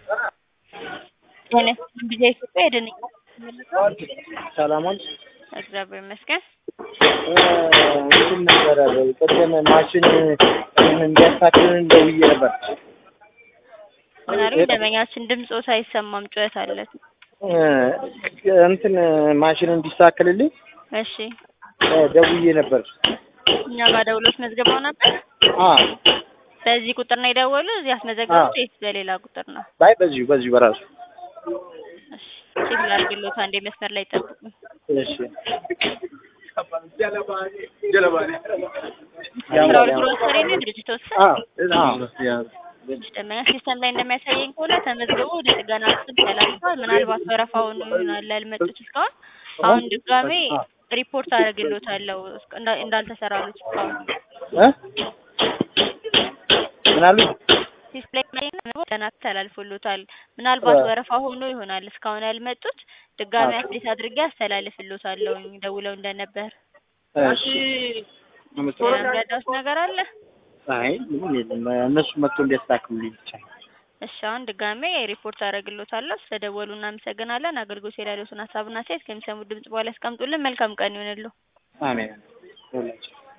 ጤና ይስጥልኝ ቢዛ ኢትዮጵያ የደንኛ ሰላም ዋልሽ? እግዚአብሔር ይመስገን። እንትን ነበረ ቅድም ማሽን እንዲያስተካክልን ደውዬ ነበር። ምን አሉኝ? ደንበኛችን ድምፆት አይሰማም፣ ጩኸት አለት። እንትን ማሽን እንዲስተካከልልኝ እሺ፣ ደውዬ ነበር። እኛ ጋር ደውሎት መዝገባው ነበር። አ በዚህ ቁጥር ነው የደወሉ? እዚህ ያስመዘገቡት ወይስ በሌላ ቁጥር ነው? ባይ በዚሁ በዚሁ በራሱ እሺ፣ ቼክ ላድርግልዎት። አንዴ መስመር ላይ ጠብቁኝ። እሺ። አስራ ሁለት ግሮሰሪ ነው ድርጅቶት ስም? አ አ ደንበኛ ሲስተም ላይ እንደሚያሳየኝ ከሆነ ተመዝግቦ ወደ ጥገና ክፍል ተላልፏል። ምናልባት ወረፋውን ይሆናል ያልመጡት እስካሁን። አሁን ድጋሜ ሪፖርት አደርግልዎታለሁ እንዳ- እንዳልተሰራሉት እስካሁን እ ምን አሉ? ዲስፕሌይ ላይ ገና ተላልፎሎታል። ምናልባት ወረፋ ሆኖ ይሆናል እስካሁን ያልመጡት። ድጋሚ አፕዴት አድርጌ አስተላልፍሎታለሁ ደውለው እንደነበር። እሺ። የሚረዳውት ነገር አለ? አይ ምንም የለም። እነሱ መጥቶ እንዲያስተካክሉልኝ ብቻ ነው። እሺ አሁን ድጋሜ ሪፖርት አደርግሎታለሁ። ስለደወሉ እናመሰግናለን። አገልግሎት የላሉትን ሀሳብና አስተያየት ከሚሰሙት ድምጽ በኋላ ያስቀምጡልን። መልካም ቀን ይሆንልዎ። አሜን። ሁላችን